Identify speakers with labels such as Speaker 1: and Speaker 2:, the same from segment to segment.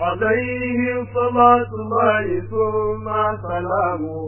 Speaker 1: عليه صلاة الله ثم سلامه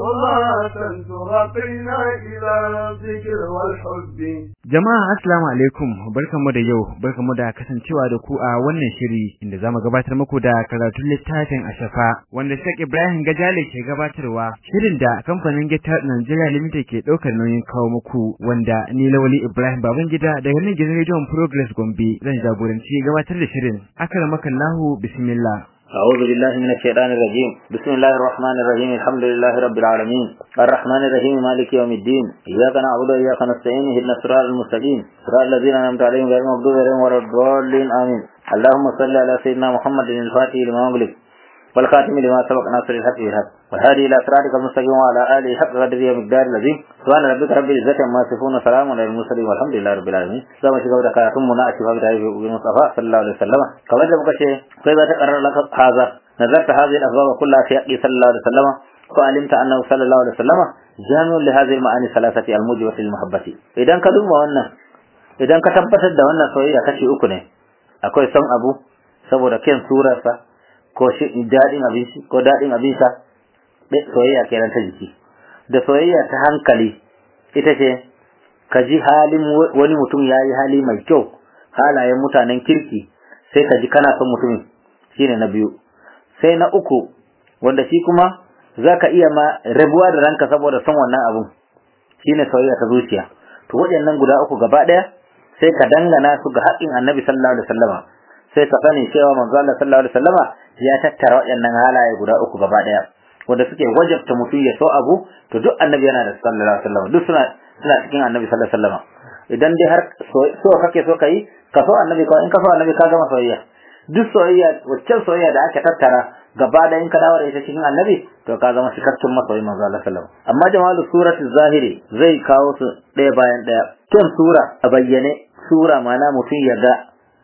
Speaker 1: صلاة ترقينا إلى الذكر والحب
Speaker 2: Jama'a assalamu alaikum barkanmu da yau barkanmu da kasancewa da ku a wannan shiri inda zamu gabatar muku da karatun littafin Ashafa wanda Sheikh Ibrahim Gajale ke gabatarwa shirin da kamfanin Gita Nigeria Limited ke daukar nauyin kawo muku wanda ni Lawali Ibrahim Babangida daga nan gidan Radio Progress Gombe zan jagoranci gabatar da shirin akramakallahu bismillah
Speaker 3: أعوذ بالله من الشيطان الرجيم بسم الله الرحمن الرحيم الحمد لله رب العالمين الرحمن الرحيم مالك يوم الدين إياك نعبد وإياك نستعين اهدنا الصراط المستقيم صراط الذين أنعمت عليهم غير المغضوب عليهم ولا الضالين آمين اللهم صل على سيدنا محمد الفاتح لما أغلق والخاتم لما سبق ناصر الحق بالحق والهادي إلى صراطك المستقيم وعلى آله حق قدره ومقدار العظيم سبحان ربك رب العزة عما يصفون وسلام على المرسلين والحمد لله رب العالمين زما shiga da karatun mu na ashifa da ayyuka ibn Mustafa sallallahu alaihi wasallam kamar da muka ce kai za ta karar laka haza nazarta hadhihi al-asbab kullaha fi haqqi sallallahu alaihi wasallam wa alimta annahu sallallahu alaihi wasallam jami'un li hadhihi al-ma'ani thalathati al-mujibati lil-mahabbati idan ka duba wannan idan ka tabbatar da wannan soyayya kashi uku ne akwai son abu saboda kyan surarsa ko shi daɗin abinci ko daɗin abin sha soyayya kenan ta jiki da soyayya ta hankali ita ce ka ji halin wani mutum ya yi hali mai kyau halayen mutanen kirki sai ka ji kana son mutumin shine na biyu sai na uku wanda shi kuma za ka iya ma rabuwa da ranka saboda son wannan abun shine soyayya ta zuciya to waɗannan guda uku gaba ɗaya sai ka dangana su ga haƙƙin annabi sallallahu alaihi wasallama sai ka sani cewa manzo Allah sallallahu alaihi wasallama ya tattara waɗannan halaye guda uku gaba ɗaya wanda suke wajabta mutum ya so abu to duk annabi yana da sallallahu alaihi wasallam duk suna suna cikin annabi sallallahu alaihi wasallam idan dai har so kake so kai ka so annabi ko in ka so annabi ka gama soyayya duk soyayya waccan soyayya da aka tattara gaba da in ka dawo da ita cikin annabi to ka zama cikakken masoyi manzo Allah sallallahu alaihi amma jamalu suratul zahiri zai kawo su ɗaya bayan ɗaya kyan sura a bayyane sura mana mutum ya ga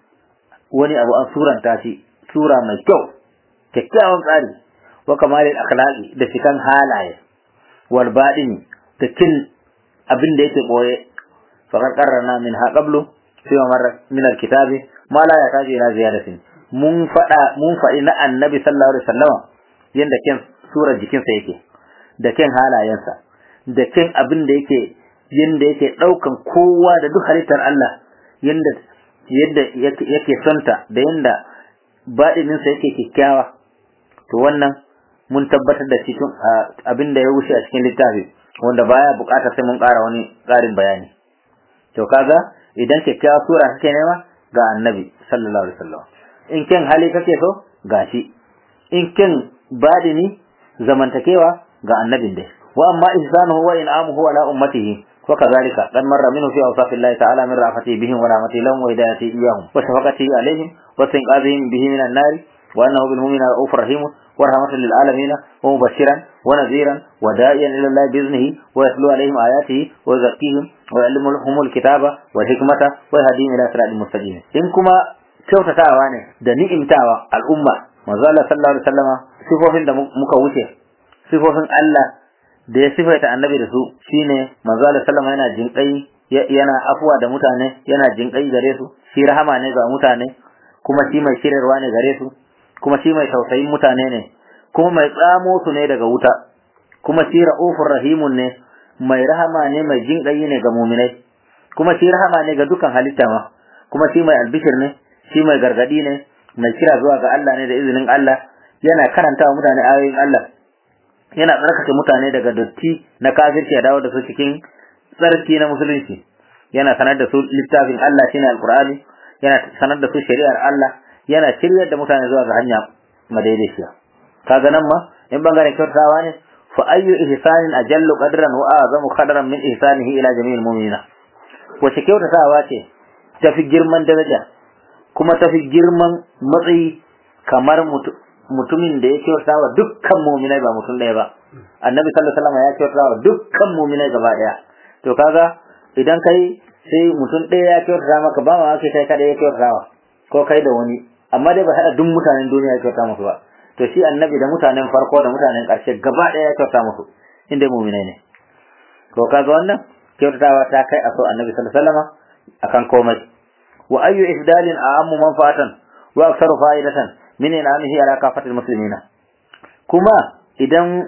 Speaker 3: wani abu an suranta shi sura mai kyau kyakkyawan tsari wa kamalin akhlaqi da cikan halaye wal badini da cin abin da yake boye faqad qarrana min ha qablu fi marra min al kitabi ma la yataji ila ziyadatin mun fada mun fadi na annabi sallallahu alaihi wasallam yanda ken surar jikinsa yake da ken halayensa da ken abin da yake yanda yake daukan kowa da duk halittar Allah yanda yadda yake sonta da yanda baɗininsa yake kyakkyawa to wannan mun tabbatar da cikin abin da ya wuce a cikin littafi wanda baya buƙatar sai mun ƙara wani ƙarin bayani to kaga idan kyakkyawa sura kake nema ga annabi sallallahu alaihi wasallam in ken hali kake so gashi in ken badini zamantakewa ga annabin dai wa amma ihsanuhu wa in'amuhu ala ummatihi وكذلك قد مر منه في أوصاف الله تعالى من رأفته بهم ورحمته لهم وهدايته إياهم وشفقته عليهم واستنقاذهم به من النار وأنه بالمؤمنين رؤوف رحيم ورحمة للعالمين ومبشرا ونذيرا وداعيا إلى الله بإذنه ويتلو عليهم آياته ويزكيهم ويعلمهم الكتاب والحكمة ويهديهم إلى صراط المستقيم إن كما kyautatawa ne da ni'imtawa al'umma manzo Allah sallallahu alaihi wasallama sifofin da muka wuce sifofin Allah da ya sifaita annabi da su shine manzo Allah sallama yana jinkai yana afuwa da mutane yana jinkai gare su shi rahama ne ga mutane kuma shi mai shirarwa ne gare su kuma shi mai tausayin mutane ne kuma mai tsamo su ne daga wuta kuma shi ra'ufur rahimun ne mai rahama ne mai jinkai ne ga muminai kuma shi rahama ne ga dukan halitta ma kuma shi mai albishir ne shi mai gargadi ne mai kira zuwa ga Allah ne da izinin Allah yana karanta wa mutane ayoyin Allah yana tsarkake mutane daga dotti na kafirci ya dawo da su cikin tsarki na musulunci yana sanar da su littafin Allah shine alqur'ani yana sanar da su shari'ar Allah yana shiryar da mutane zuwa ga hanya madaidaiciya kaga nan ma in bangaren kyautawa ne fa ayyu ihsanin ajallu qadran wa azamu qadran min ihsanihi ila jami'il mu'minina wace kyautatawa ce tafi girman daraja kuma tafi girman matsayi kamar mutumin da ya kyauta wa dukkan muminai ba mutum ɗaya ba annabi sallallahu alaihi wasallam ya kyauta wa dukkan muminai gaba ɗaya to kaga idan kai sai mutum ɗaya ya kyauta maka ba ma kai kai kada ya kyauta wa ko kai da wani amma dai ba haɗa duk mutanen duniya ya kyauta musu ba to shi annabi da mutanen farko da mutanen ƙarshe gaba ɗaya ya kyauta musu inda muminai ne to kaga wannan kyautatawa ta kai a so annabi sallallahu alaihi wasallam akan komai wa ayyu ifdalin a'ammu manfa'atan wa aktsaru fa'idatan min in'amihi ala kafatil muslimina kuma idan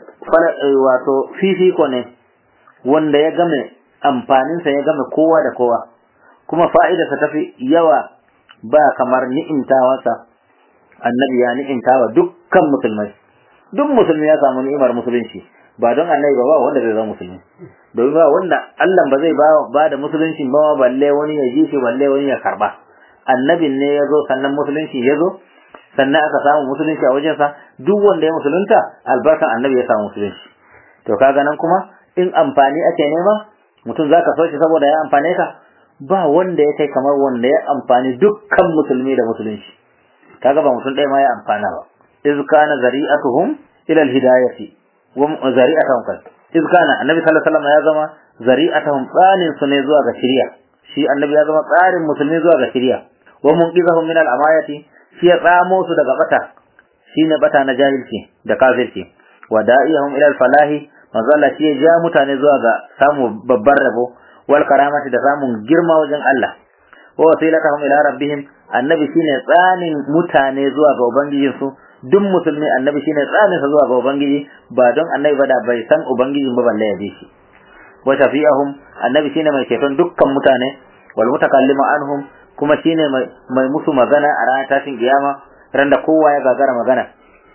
Speaker 3: wato fifiko ne wanda ya game amfaninsa ya game kowa da kowa kuma fa'idarsa tafi yawa ba kamar ni'imtawarsa annabi ya ni'imtawa dukkan musulmai duk musulmi ya samu ni'imar musulunci ba don annabi ba ba wanda zai zama musulmi domin ba wanda Allah ba zai ba da musulunci ba balle wani ya ji shi balle wani ya karba annabin ne ya zo sannan musulunci ya zo sannan aka samu musulunci a wajensa duk wanda ya musulunta albarkan annabi ya samu musulunci to kaga nan kuma in amfani ake nema mutum zaka so shi saboda ya amfane ka ba wanda ya kai kamar wanda ya amfani dukkan musulmi da musulunci kaga ba mutum ɗaya ma ya amfana ba iz kana zari'atuhum ila alhidayati wa zari'atuhum kan iz kana annabi sallallahu alaihi wasallam ya zama zari'atuhum tsanin su ne zuwa ga shari'a shi annabi ya zama tsarin musulmi zuwa ga shari'a wa munqidhahum min al-amayati shi ya tsamo su daga bata shine bata na jahilci da kafirci wa da'ihum ila al-falahi manzo Allah shi ya ja mutane zuwa ga samu babbar rabo wal karamati da samun girma wajen Allah wa wasilatahum ila rabbihim annabi shine tsanin mutane zuwa ga ubangijin su duk musulmi annabi shine tsanin sa zuwa ga ubangiji ba don annabi ba da bai san ubangijin ba balle ya bi shi wa shafi'ahum annabi shine mai ceton dukkan mutane wal mutakallimu anhum kuma shine mai musu magana a ranar tashin kiyama ran da kowa ya gagara magana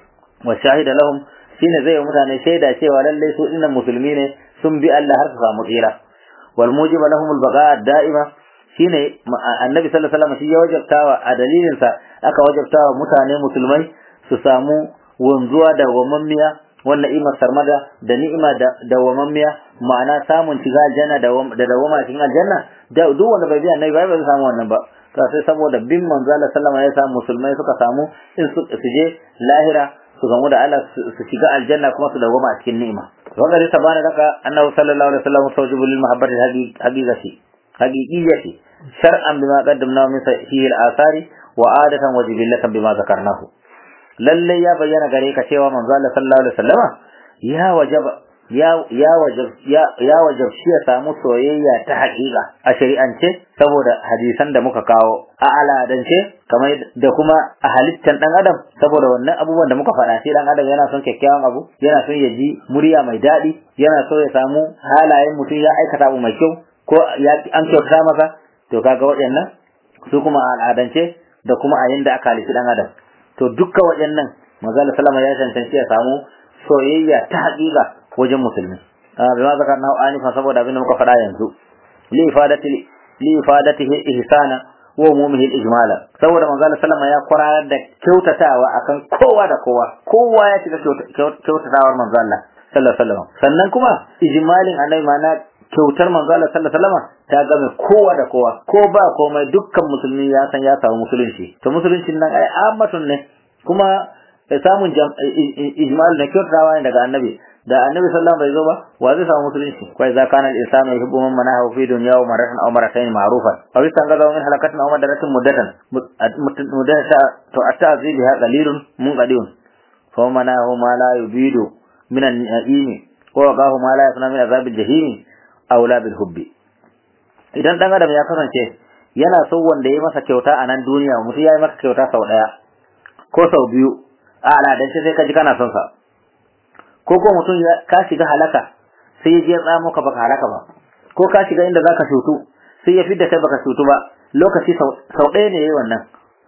Speaker 3: wa shahida lahum shine zai mutane shaida cewa lallai su dinnan musulmi ne sun bi Allah har su samu tsira wal mujiba lahum al baqa da'ima shine annabi sallallahu alaihi wasallam shi ya wajabtawa a dalilin sa aka wajabtawa mutane musulmai su samu wanzuwa da wamammiya wannan imar sarmada da ni'ima da dawamammiya ma'ana samun shiga aljanna da dawama cikin aljanna da duk wanda bai bi annabi ba zai samu wannan ba to sai saboda bin manzo Allah sallama ya samu musulmai suka samu in su je lahira su gamu da Allah su shiga aljanna kuma su dawama a cikin ni'ima wanda zai tabana daga annabi sallallahu alaihi wasallam tawjibu lil mahabbati haqiqati haqiqiyyati shar'an bima qaddamna min sahihi al-athari wa adatan wa jibillatan bima zakarnahu lalle ya bayyana gare ka cewa manzo Allah sallallahu alaihi wasallama ya wajaba ya ya wajab ya ya wajab shi ya samu soyayya ta haƙiƙa a shari'ance saboda hadisan da muka kawo a aladance kamar da kuma a halittan dan adam saboda wannan abubuwan da muka faɗa shi dan adam yana son kyakkyawan abu yana son ya ji murya mai daɗi yana so ya samu halayen mutum ya aikata abu mai kyau ko ya an kyautata masa to kaga waɗannan su kuma a al'adance da kuma a yanda aka halitta dan adam to dukkan waɗannan manzo Allah sallama ya cancanci ya samu soyayya ta haƙiƙa wajen musulmi bima zakarna anifa saboda abin da muka faɗa yanzu li ifadati li ifadatihi ihsana wa umumihi al-ijmala saboda manzo Allah sallama ya kwararar da kyautatawa akan kowa da kowa kowa ya shiga kyautatawar manzo Allah sallallahu alaihi wasallam sannan kuma ijmalin annabi mana kyautar manzo Allah sallallahu alaihi wasallam ta game kowa da kowa ko ba komai dukkan musulmi ya san ya samu musulunci to musuluncin nan ai ammatun ne kuma samun ijmal na kyautatawa ne daga annabi da annabi sallallahu alaihi wasallam bai zo ba wa zai samu musulunci kai za kana al-insanu yuhibbu man manahu fi dunya wa maratan aw maratayn ma'rufan aw istangaza min halakatin aw madaratin muddatan muddata to at-ta'zi biha qalilun munqadiyun fa manahu ma la yubidu min an-na'imi wa waqahu ma la yasna min azab al-jahim aw la bil hubbi idan dan adam ya kasance yana so wanda ya masa kyauta a nan duniya mutum ya yi maka kyauta sau daya ko sau biyu a al'adance sai ka ji kana son sa ko ko mutum ka shiga halaka sai ya je ya tsamo ka baka halaka ba ko ka shiga inda zaka shutu sai ya fidda kai baka shutu ba lokaci sau ɗaya ne yayi wannan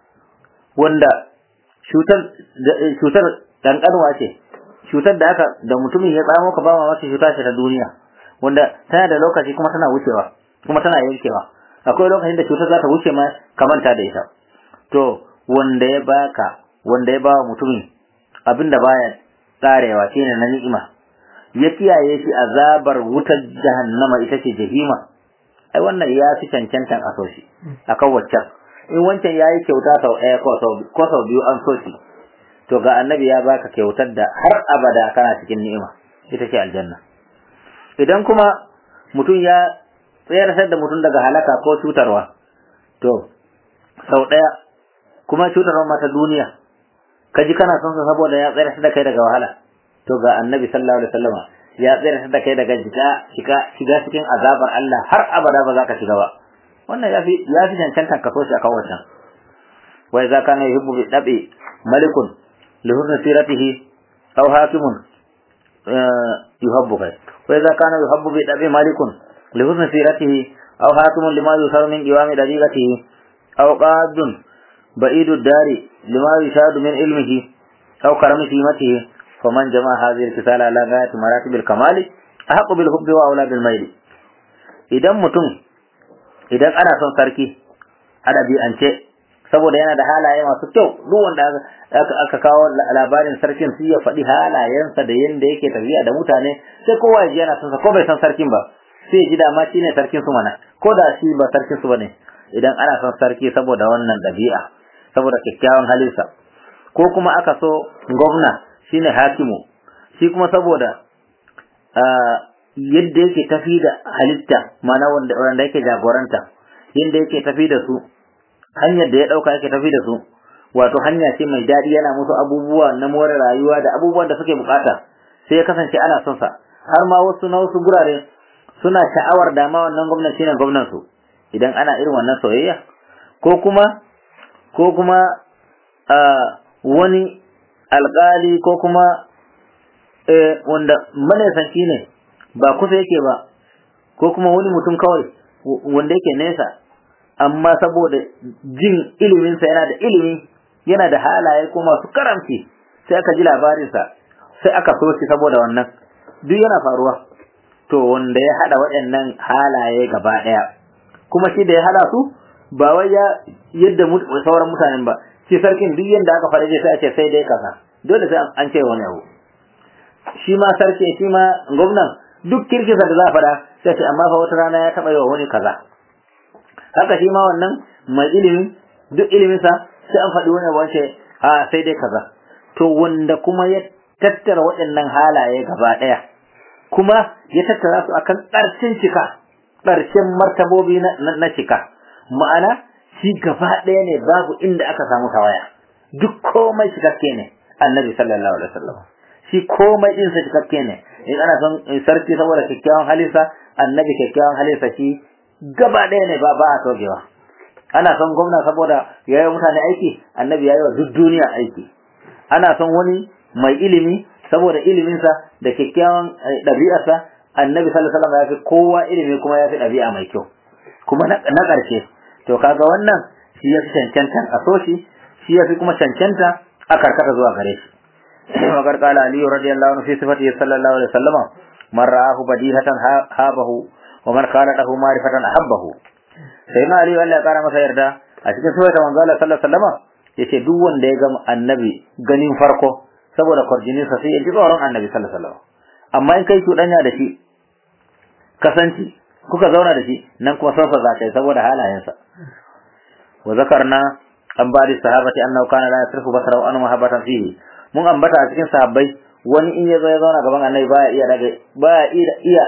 Speaker 3: wanda shutar shutar danƙanwa ce shutar da aka da mutumin ya tsamo ka ba ma masa shuta ce ta duniya wanda tana da lokaci kuma tana wucewa kuma tana yankewa akwai lokacin da cutar za ta wuce ma ka manta da ita to wanda ya baka wanda ya bawa mutumin abinda baya tsarewa shine na ni'ima ya kiyaye shi azabar wutar jahannama ita ce jahima ai wannan ya fi cancantan a so shi akan waccan in wancan yayi kyauta sau ɗaya ko sau ko sau biyu an so shi to ga annabi ya baka kyautar da har abada kana cikin ni'ima ita ce aljanna idan kuma mutum ya tsayar da mutum daga halaka ko cutarwa to sau ɗaya kuma cutarwa mata duniya ka ji kana son sa saboda ya tsayar da kai daga wahala to ga annabi sallallahu alaihi wasallama ya tsayar da kai daga shiga shiga shiga cikin azabar Allah har abada ba za ka shiga ba wannan yafi yafi cancantan ka so shi akan wancan wa idza kana yuhibbu bi dabi malikun li husni siratihi aw hakimun yuhabbu kai wa idza kana yuhabbu bi dabi malikun li husni siratihi aw hakimun lima yusaru min qiwami dariqatihi aw qadun ba'idu dari lima yushadu min ilmihi aw karami qimatihi faman jama'a hadhihi al-kisala ala ghayati maratib al-kamal ahqqu bil hubbi wa awla bil mayl idan mutum idan ana son sarki adabi'ance saboda yana da halaye masu kyau duk wanda aka kawo labarin sarkin sai ya faɗi halayensa da yanda yake tafiya da mutane sai kowa ya ji yana son sa ko bai san sarkin ba sai ya ji dama shi ne sarkin su mana ko da shi ba sarkin su bane idan ana son sarki saboda wannan ɗabi'a saboda kyakkyawan halinsa ko kuma aka so gwamna shine hakimu shi kuma saboda yadda yake tafi da halitta mana wanda wanda yake jagoranta yadda yake tafi da su hanyar da ya dauka yake tafi da su wato hanya ce mai daɗi yana musu abubuwa na more rayuwa da abubuwan da suke bukata sai ya kasance ana son sa har ma wasu na wasu gurare suna sha'awar dama wannan gwamnan shine gwamnan su idan ana irin wannan soyayya ko kuma ko kuma wani alƙali ko kuma wanda manesanci ne ba kusa yake ba ko kuma wani mutum kawai wanda yake nesa amma saboda jin iliminsa yana da ilimi yana da halaye ko masu karamci sai aka ji labarinsa sai aka so shi saboda wannan duk yana faruwa to wanda ya hada waɗannan halaye gaba ɗaya kuma shi da ya hada su ba wai ya yadda sauran mutanen ba shi sarkin duk yadda aka faɗa sai a ce sai dai kasa dole sai an ce wani abu shi ma sarki shi ma gwamnan duk kirkisa da za a faɗa sai ce amma fa wata rana ya taɓa yi wa wani kaza haka shi ma wannan mai ilimi duk iliminsa sai an faɗi wani abu ce a sai dai kaza to wanda kuma ya tattara waɗannan halaye gaba ɗaya kuma ya tattara su akan ƙarshen cika ƙarshen martabobi na cika ma'ana shi gaba ɗaya ne babu inda aka samu tawaya duk komai cikakke ne annabi sallallahu alaihi wasallam shi komai din sa cikakke ne in ana son sarki saboda kyakkyawan halinsa annabi kyakkyawan halinsa shi gaba ɗaya ne ba ba a togewa ana son gwamna saboda ya yi mutane aiki annabi ya yi wa duk duniya aiki ana son wani mai ilimi saboda iliminsa da kyakkyawan ɗabi'arsa annabi sallallahu alaihi wasallam ya fi kowa ilimi kuma ya fi ɗabi'a mai kyau kuma na ƙarshe to kaga wannan shi ya fi cancantan a so shi shi ya fi kuma cancanta a karkata zuwa gare shi وقد قال علي رضي الله عنه في صفته صلى الله عليه وسلم من رآه بديهة هابه ومن خالته معرفة أحبه سيدنا علي Allah ya kara masa yarda a cikin sura ta manzo Allah sallallahu alaihi wasallam yace duk wanda ya ga annabi ganin farko saboda kwarjinin sa sai ya ji tsoron annabi sallallahu alaihi wasallam amma in kai cuɗanya da shi kasanci kuka zauna da shi nan kuma sofa za ka yi saboda halayensa wa zakarna an bari sahabati annahu kana la yasrifu basarahu an mahabbatan fihi mun ambata a cikin sahabbai wani in ya zo ya zauna gaban annabi baya iya daga baya iya iya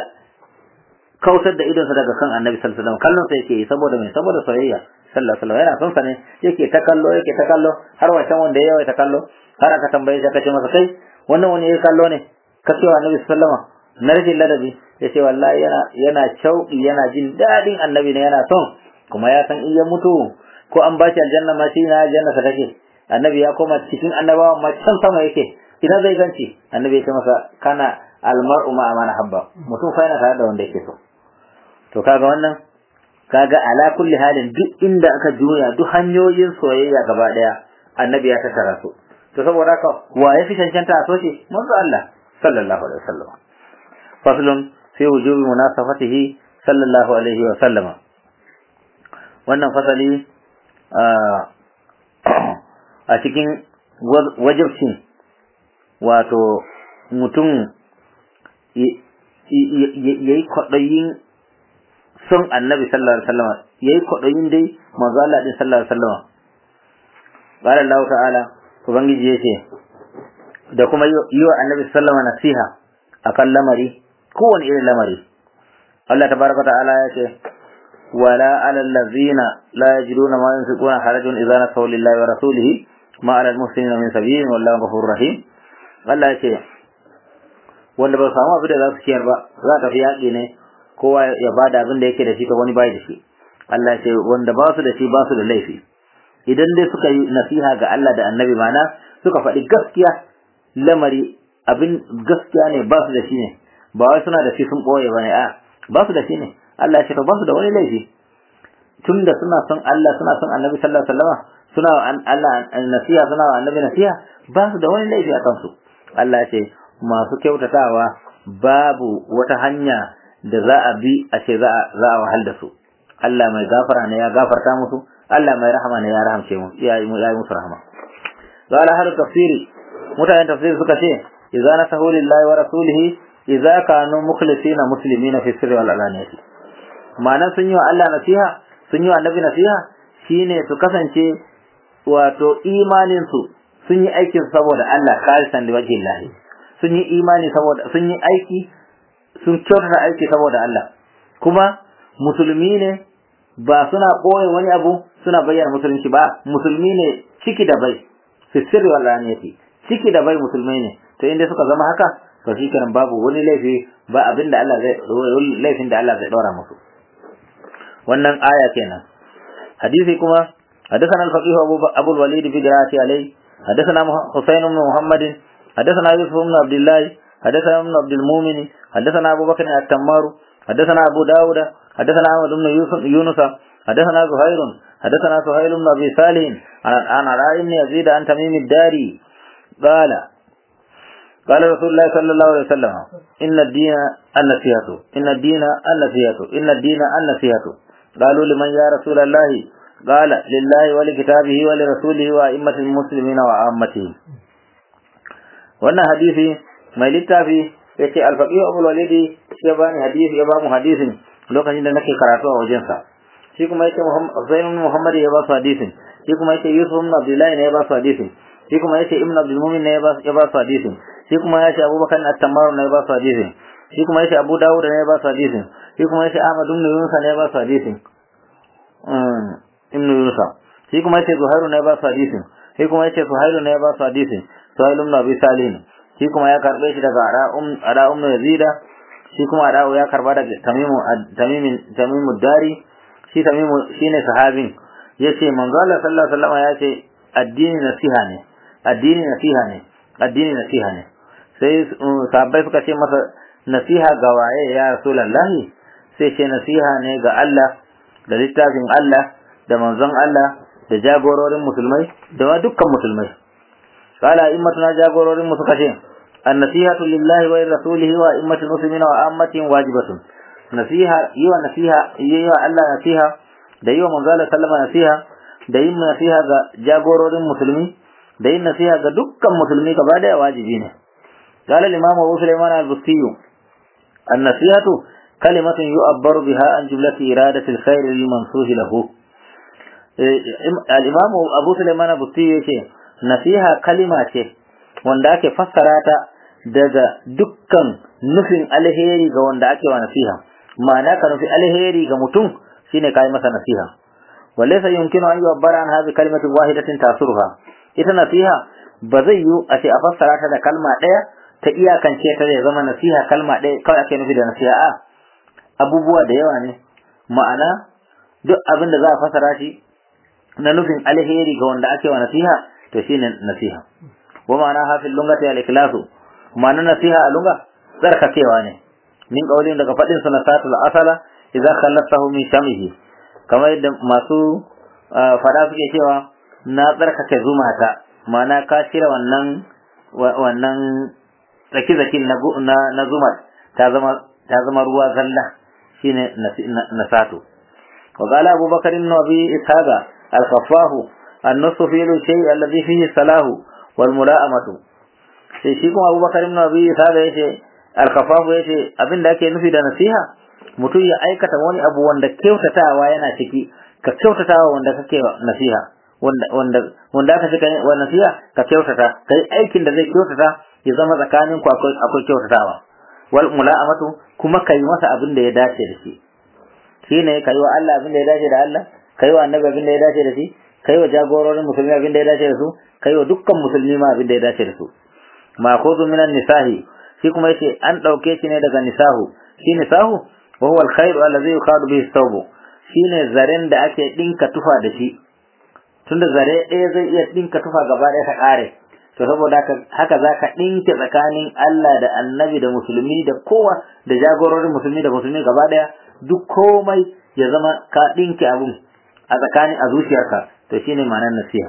Speaker 3: kautar da idonsa daga kan annabi sallallahu alaihi wasallam kallon sa yake yi saboda me saboda soyayya sallallahu alaihi wasallam yana son sa ne yake ta kallo yake ta kallo har wancan wanda ya yawa ta kallo har aka tambaye shi aka ce masa kai wannan wani ya kallo ne ka ce wa annabi sallallahu alaihi wasallam na rashin ladabi ya ce wallahi yana yana shauƙi yana jin daɗin annabi ne yana son kuma ya san iya mutu ko an ba shi aljanna ma shi na aljanna sa take annabi ya koma cikin annabawa ma can sama yake ina zai ganci annabi ya ce masa kana almar'u ma amana habba mutum fa yana tare da wanda yake so to kaga wannan kaga ala kulli halin duk inda aka juya duk hanyoyin soyayya gaba daya annabi ya tattara su to saboda haka wa ya fi cancanta a soke manzo Allah sallallahu alaihi wasallam faslun fi wujubi munasafatihi sallallahu alaihi wa sallama wannan fasali a cikin wajibcin wato mutum ya yi kwaɗayin son annabi sallallahu alaihi wasallam ya yi kwaɗayin dai manzo Allah din sallallahu alaihi wasallam qala Allah ta'ala ubangiji yace da kuma yi wa annabi sallallahu alaihi wasallam nasiha akan lamari kowane irin lamari Allah tabaraka ta'ala yace wala alal ladzina la yajiduna ma yunfiquna harajun idza nasaw lillahi wa rasulihi ma alal muslimina min sabilin wallahu ghafurur rahim Allah yace wanda ba samu abin da za su ciyar ba za ta fi yaƙi ne kowa ya bada abin da yake da shi ka wani bai da shi Allah ce wanda ba su da shi ba su da laifi idan dai suka yi nasiha ga Allah da annabi mana suka faɗi gaskiya lamari abin gaskiya ne ba su da shi ne ba wai suna da shi sun ɓoye ba ne a ba su da shi ne Allah ya ce ba su da wani laifi tunda suna son Allah suna son annabi sallallahu alaihi wasallam suna wa Allah nasiha suna wa annabi nasiha ba su da wani laifi a kansu Allah ya ce masu kyautatawa babu wata hanya da za a bi a ce za a wahal da su Allah mai gafara ne ya gafarta musu Allah mai rahama ne ya rahamce mu ya yi musu rahama قال أهل التفسير متى تفسير سكتي إذا نسهوا لله ورسوله إذا كانوا مخلصين مسلمين في السر والعلانية ma'ana sun yi wa Allah nasiha sun yi wa annabi nasiha shine su kasance wato imanin su sun yi aikin saboda Allah khalisan da wajhi Allah sun yi imani saboda sun yi aiki sun kyautata aiki saboda Allah kuma musulmi ne ba suna ɓoye wani abu suna bayyana musulunci ba musulmi ne ciki da bai fi sirri wal aniyati ciki da bai musulmai ne to inda suka zama haka to shikenan babu wani laifi ba abin da Allah zai laifin da Allah zai daura musu wannan aya kenan hadisi kuma حدثنا الفقيه أبو, أبو الوليد في قراءة عليه حدثنا حسين بن محمد حدثنا يوسف بن عبد الله حدثنا ابن عبد المؤمن حدثنا أبو بكر التمار حدثنا أبو داود حدثنا أحمد بن يونس حدثنا زهير حدثنا سهيل بن أبي صالح عن علاء بن يزيد عن تميم الداري قال قال رسول الله صلى الله عليه وسلم إن الدين النصيحة إن الدين النصيحة إن الدين النصيحة قالوا لمن يا رسول الله قال لله ولكتابه ولرسوله وأئمة المسلمين وعامته wannan hadisi mai littafi ya ce alfaƙihu abul walidi ya bani hadisi ya ba mu hadisin lokacin da nake karatu a wajensa shi kuma yake Zain ibn Muhammad ya ba su hadisin shi kuma yake Yusuf ibn Abdullah ne ya ba su hadisin shi kuma yake Ibn Abdul Mumin ne ya ba su hadisin shi kuma yake Abubakar at-Tammar ne ya ba su hadisin shi kuma yake Abu Dawud ne ya ba su hadisin shi kuma yake Ahmad ibn Yunus ne ya ba su hadisin ibn Yunus shi kuma yake Zuhairu ne ya ba su hadisin shi kuma yake Suhailu ne ya ba su hadisin Suhail ibn Abi Salih shi kuma ya karbe shi daga Ada ummu Yazida shi kuma Ada ya karba daga Tamimu Tamimin Tamimu Dari shi Tamimu shine sahabin yace manzo Allah sallallahu alaihi wasallam yace addini nasiha ne addini nasiha ne addini nasiha ne sai sahabbai suka ce masa nasiha ga waye ya rasulullahi sai ce nasiha ne ga Allah da littafin Allah da manzon Allah da jagororin musulmai da ma dukkan musulmai qala immatuna jagororin mu suka ce annasihatu lillahi wa rasulihi wa immatul muslimina wa ammatin wajibatun nasiha yi wa nasiha yi wa Allah nasiha da yi wa manzo Allah sallama nasiha da yin nasiha ga jagororin musulmi da yin nasiha ga dukkan musulmi gaba daya wajibi ne قال الإمام أبو سليمان البستي النصيحة كلمة يؤبر بها عن جملة إرادة الخير للمنصوص له الإمام أبو سليمان البستي يقول نصيحة كلمة wanda ake fassara ta daga dukkan nufin alheri ga wanda ake wa nasiha ma'ana ka nufi alheri ga mutum shine kai masa nasiha walaysa yumkinu an yu'abbara an hadhihi kalimatin wahidatin tasurha ita nasiha ba zai yi a ce a fassara ta da kalma ɗaya ta iyakance ta zai zama nasiha kalma ɗaya kawai ake nufi da nasiha a abubuwa da yawa ne ma'ana duk abin da za a fassara shi na nufin alheri ga wanda ake wa nasiha to shine nasiha wa ma'ana hafil lungati al ikhlasu ma'ana nasiha a lunga tsarkakewa ne min kaulin daga fadin sunatul asala idza khallafahu min shamihi kamar yadda masu fada suke cewa na tsarkake zumata ma'ana ka cire wannan wannan zaki-zakin na zumar ta zama ta zama ruwa zalla shine nasato wa qala Abu Bakar ibn Abi Ishaq al-Khaffahu an-nusu fi shay alladhi fihi salahu wal mula'amatu sai shi kuma Abu Bakar ibn Abi Ishaq yace al-Khaffahu yace abinda ake nufi da nasiha mutum ya aikata wani abu wanda kyautatawa yana ciki ka kyautatawa wanda kake nasiha wanda wanda wanda aka cika wa nasiha ka kyautata kai aikin da zai kyautata ya zama tsakanin ku akwai akwai kyautatawa wal mula'amatu kuma kai masa abin da ya dace da shi shine kai wa Allah abin da ya dace da Allah kai wa annabi abin da ya dace da shi kai wa jagororin musulmi abin da ya dace da su kai wa dukkan musulmi ma abin da ya dace da su ma khudhu minan nisahi shi kuma yace an dauke shi ne daga nisahu shi nisahu wa huwa al-khayr alladhi yuqadu bihi thawb shine zaren da ake dinka tufa da shi tunda zare ɗaya zai iya ɗinka tufa gaba ɗaya ta ƙare to saboda haka za ka ɗinke tsakanin Allah da annabi da musulmi da kowa da jagororin musulmi da musulmi gaba ɗaya duk komai ya zama ka ɗinke abun a tsakanin a zuciyarka to shine ma'anar nasiha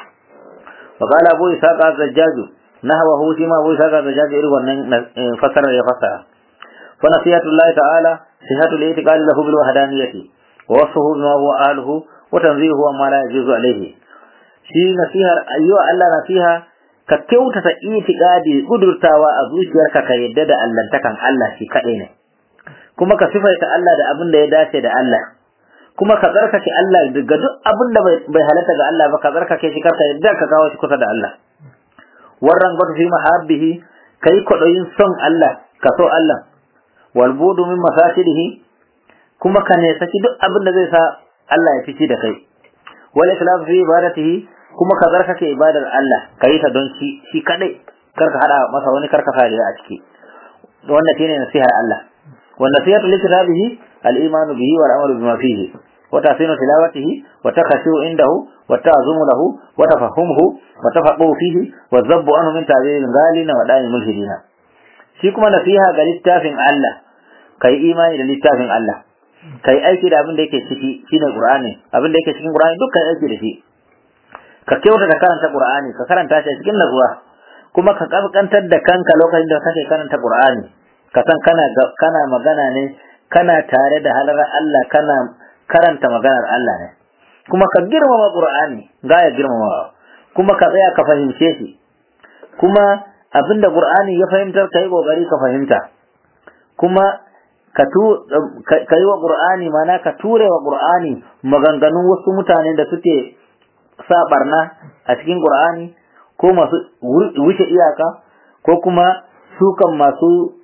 Speaker 3: wa qala abu isaq az-zajjaj nahwahu shi ma abu isaq az-zajjaj irin wannan fasara ya fasara fa nasihatullahi ta'ala sihatul i'tiqad lahu bil wahdaniyyati wa wasfuhu bima huwa ahluhu wa tanzihu amma la yajuzu alayhi shi nasihar ayyuwa Allah nasiha ka kyautata itiqadi gudurtawa a zuciyarka ka yadda da allantakan Allah shi kaɗai ne kuma ka sifaita Allah da abin da ya dace da Allah kuma ka tsarkake Allah daga duk abin da bai halatta ga Allah ba ka tsarkake shi karka yadda ka kawo shi kusa da Allah warran gwada fi mahabbihi kai kwaɗayin son Allah ka so Allah wal budu min masasidihi kuma ka ne saki duk abin da zai sa Allah ya fici da kai wal ikhlas fi ibadatihi kuma ka zarkake ibadar Allah ka yi ta don shi shi kadai kar ka hada masa wani kar ka fariya a ciki wannan shine nasihar Allah wa nasihatu li kitabihi al iman bihi wal amalu bima fihi wa tahsinu tilawatihi wa takhashu indahu wa ta'zumu lahu wa tafahumuhu wa tafaqahu fihi wa zabbu anhu min ta'wil ghalina wa da'i mulhidina shi kuma nasiha ga littafin Allah kai imani da littafin Allah kai aiki da abin da yake ciki shine Qur'ani abin da yake cikin Qur'ani dukkan aiki da shi ka kyauta da karanta Qur'ani ka karanta shi cikin nazuwa kuma ka kaskantar da kanka lokacin da kake karanta Qur'ani ka san kana kana magana ne kana tare da halar Allah kana karanta maganar Allah ne kuma ka girmama Qur'ani ga ya girmama kuma ka tsaya ka fahimce shi kuma abinda Qur'ani ya fahimtar kai kokari ka fahimta kuma ka tu ka yi wa Qur'ani mana ka ture wa Qur'ani maganganun wasu mutane da suke sa barna a cikin Qur'ani ko masu wuce iyaka ko kuma sukan masu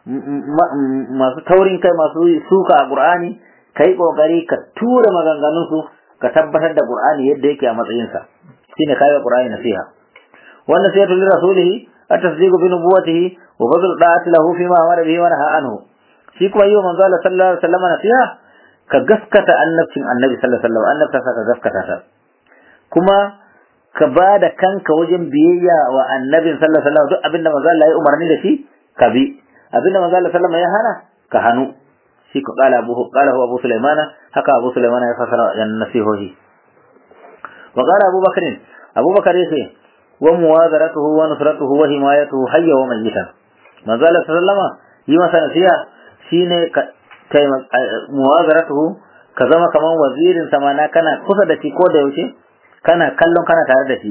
Speaker 3: masu taurin kai masu suka a Qur'ani kai kokari ka tura maganganun su ka tabbatar da Qur'ani yadda yake a matsayin sa shine kai Qur'ani nasiha wannan sai to rasulihi at-tasdiqu bi nubuwwatihi wa badl da'ati lahu fi ma amara bihi wa naha anhu shi kuma yi manzo Allah sallallahu alaihi wasallam nasiha ka gaskata annabcin annabi sallallahu alaihi wasallam annabta ka gaskata ta kuma ka ba da kanka wajen biyayya wa annabin sallallahu alaihi wasallam duk abinda manzo Allah ya umarni da shi ka bi abinda manzo Allah sallallahu alaihi wasallam ya hana ka hanu shi ko qala abu qala huwa abu sulaiman haka abu sulaiman ya fasara yan nasihohi wa qala abu bakr abu bakr yace wa muwazaratuhu wa nusratuhu wa himayatuhu hayya wa mayyita manzo Allah sallallahu alaihi wasallam yi masa nasiha shine ka muwazaratuhu ka zama kaman wazirin samana kana kusa da shi ko da yaushe kana kallon kana tare da shi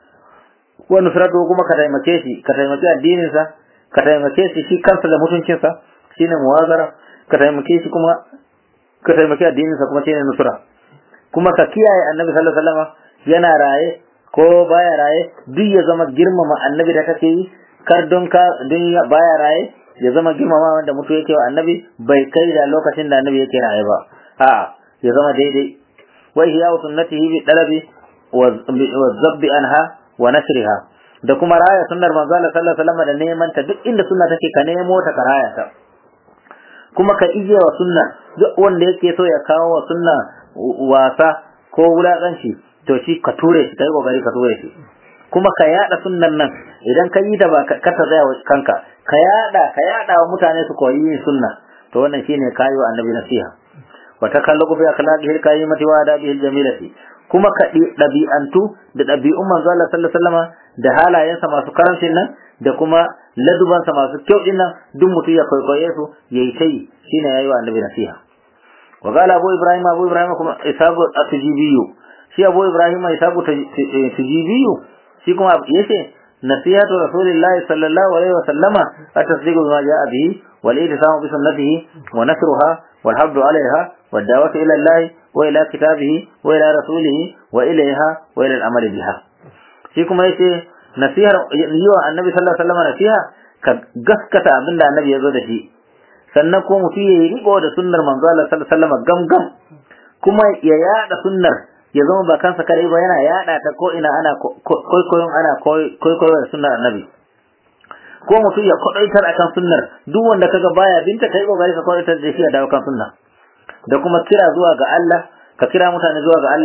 Speaker 3: wa nusratu kuma ka taimake shi ka taimake addinin sa ka taimake shi shi kansa da mutuncin sa shine muwazara ka taimake shi kuma ka taimake addinin sa kuma shine nusra kuma ka kiyaye annabi sallallahu alaihi wasallam yana raye ko baya raye duk ya zama girmama annabi da kake yi kar don ka don baya raye ya zama girmama wanda mutu yake wa annabi bai kai da lokacin da annabi yake raye ba a'a ya zama daidai wa ihya sunnatihi bi dalabi والذب عنها ونشرها da kuma raya sunnar manzo Allah sallallahu alaihi wasallam da neman ta duk inda sunna take ka nemo ta ka raya ta kuma ka ije wa sunna duk wanda yake so ya kawo wa sunna wasa ko wulakanci to shi ka ture shi kai kokari ka ture shi kuma ka yada sunnan nan idan ka yi ta ba ka ta tsaya kanka ka yada ka yada wa mutane su koyi yin sunna to wannan shine kayo annabi nasiha wa takalluqu bi akhlaqihi al-karimati wa adabihi al-jamilati kuma ka ɗabi'antu da ɗabi'un manzo Allah sallallahu alaihi wasallam da halayensa masu karancin nan da kuma ladubansa masu kyau din nan duk mutum ya kwaikwaye su yayi tai shine yayi wa annabi nasiha wa qala abu ibrahim abu ibrahim kuma isabu at-tujibiyu shi abu ibrahim isabu tujibiyu shi kuma yace nasihatu rasulillahi sallallahu alaihi wasallama at-tasdiqu bima ja'a bihi wal ihtisamu bi sunnatihi wa nasruha wal habdu alaiha wad da'watu ila allahi وإلى كتابه وإلى رسوله وإليها وإلى العمل بها shi kuma yace nasihar yiwa annabi sallallahu alaihi wasallam nasiha ka gaskata abin da annabi ya zo da shi sannan ko mutum ya yi riko da sunnar manzo Allah sallallahu alaihi wasallam gam kuma ya yada sunnar ya zama ba kansa kare ba yana yada ta ko ina ana koyon ana koyon sunnar annabi ko mutum ya kwadaitar akan sunnar duk wanda kaga baya binta kai kokari ka kwadaitar da shi a dawo kan sunna da kuma kira zuwa ga Allah ka kira mutane zuwa ga Allah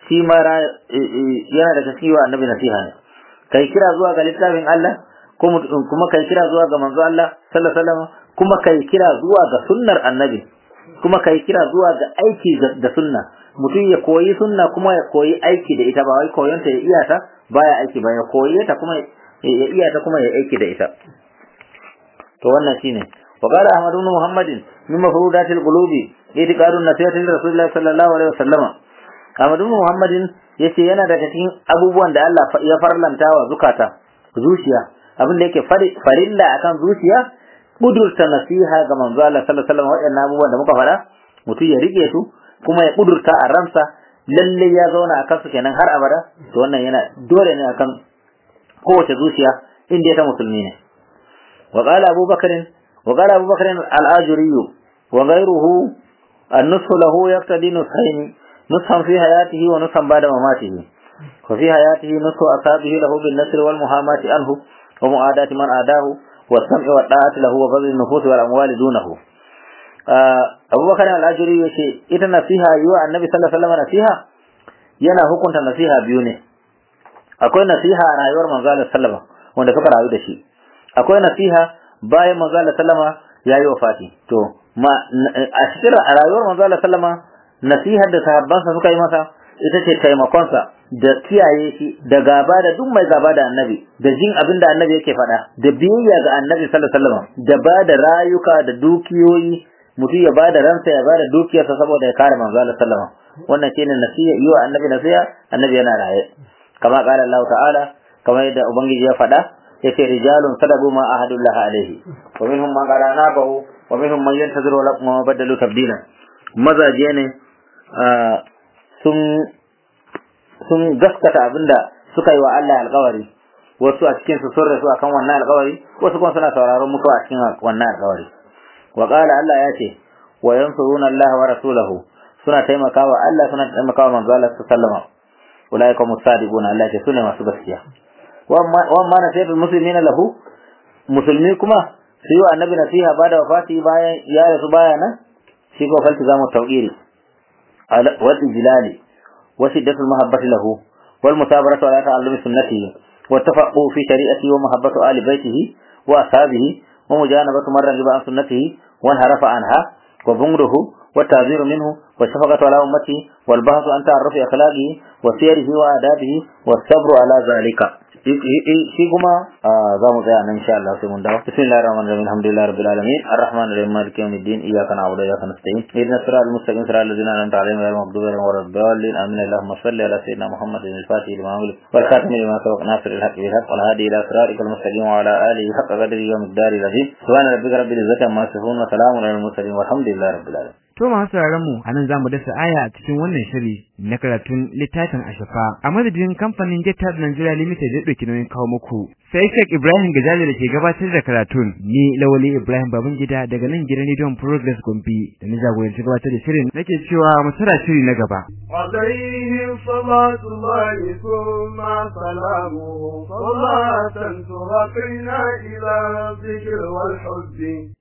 Speaker 3: shi ma yana daga cikin wa annabi nasiha ne kai kira zuwa ga littafin Allah kuma kai kira zuwa ga manzo Allah sallallahu alaihi wasallam kuma kai kira zuwa ga sunnar annabi kuma kai kira zuwa ga aiki da sunna mutum ya koyi sunna kuma ya koyi aiki da ita ba wai koyon ta ya iya ta baya aiki ba ya koyi ta kuma ya iya ta kuma ya aiki da ita to wannan shine wa qala ahmad ibn muhammadin min mafrudatil qulubi itiqadun nasihati rasulullah sallallahu alaihi wasallam ahmad ibn muhammadin yace yana daga cikin abubuwan da Allah ya farlanta wa zukata zuciya abin da yake farilla akan zuciya kudurta nasiha ga manzo Allah sallallahu alaihi wasallam waɗannan abubuwan da muka faɗa mutum ya rike su kuma ya kudurta a ransa lalle ya zauna akan su kenan har abada to wannan yana dole ne akan kowace zuciya inda ta musulmi ne wa qala Abu Bakr wa qala Abu Bakr al-Ajuri wa ghayruhu an-nushu lahu yaqtadi nushayn nushan fi hayatihi wa nushan ba'da mamatihi wa fi hayatihi nushu asabihi lahu bin nasr wal muhamati anhu wa mu'adati man adahu wa sam'i wa da'ati lahu wa fadl an-nufus wal amwali dunahu Abu Bakar al-Ajuri yace ita nasiha yiwa Annabi sallallahu alaihi wasallam nasiha yana hukunta nasiha biyu ne akwai nasiha a rayuwar manzo Allah sallama wanda suka rayu da shi akwai nasiha bayan manzo Allah sallama yayi wafati to ma a cikin rayuwar manzo Allah sallama nasihar da sahabbansa suka yi masa ita ce taimakonsa da kiyaye shi da gaba da duk mai gaba da annabi da jin abin da annabi yake faɗa da biyayya ga annabi sallallahu alaihi wasallam da ba da rayuka da dukiyoyi mutum ya ba da ransa ya ba da dukiyarsa saboda ya kare manzo Allah sallama wannan shine nasiha yiwa annabi nasiha annabi yana raye kama qala Allah ta'ala kamar yadda ubangiji ya faɗa yace rijalun sadabu ma ahadullah alaihi wa minhum man qala nabahu wa minhum man yantaziru wa lakum ma badalu tabdila mazaje ne sun sun gaskata abinda suka yi wa Allah alƙawari wasu a cikin su sun rasu akan wannan alƙawari wasu kuma suna sauraron mutuwa a cikin wannan alƙawari wa qala Allah ya ce wa yansuruna Allah wa rasulahu suna taimakawa Allah suna taimakawa manzo Allah sallallahu alaihi ulaika musadiquna Allah ya ce sune masu gaskiya wa amma nasihatul muslimina lahu musulmi kuma su yi wa annabi nasiha ba da wafati bayan ya rasu baya nan shi ko falti zamu tawqiri wal ijlali wa shiddatul mahabbati lahu wal musabaratu ala ta'allumi sunnatihi wa tafaqquhu fi shari'ati wa mahabbatu ali baitihi wa ashabihi wa mujanabatu man ragiba an sunnatihi wa harafa anha wa bungruhu wa ta'ziru minhu wa shafaqatu ala ummati wal bahthu an ta'arrufi akhlaqihi wa siyarihi wa adabihi wa sabru ala zalika shi kuma za mu tsaya nan insha Allah sai mun dawo bismillahir rahmanir rahim alhamdulillahi rabbil alamin arrahmanir rahim maliki yawmiddin iyyaka na'budu wa iyyaka nasta'in ihdinas siratal mustaqim siratal ladzina an'amta alaihim ghayril maghdubi alaihim waladdallin amin allahumma salli ala sayyidina muhammadin al-fatih lima ughliq wal khatimi lima sabaq nasir al-haqq bil haqq wal hadi ila siratikal mustaqim wa ala alihi haqqa qadrihi wa miqdarihi al-azim subhana rabbika rabbil izzati amma yasifun wa salamun alal mursalin walhamdulillahi rabbil alamin
Speaker 2: To masu sauraron mu anan zamu dasa aya a cikin wannan shiri na karatun littafin Ashafa a madadin kamfanin Jetab Nigeria Limited da dauki nauyin kawo muku sai Sheikh Ibrahim Gajali da ke gabatar da karatun ni Lawali Ibrahim Babangida daga nan gidan Rediyon Progress Gombe da ni jagoranci gabatar da shirin nake cewa mu tsara shiri na gaba
Speaker 1: عليه صلاة الله ثم سلامه صلاة ترقينا إلى الذكر والحب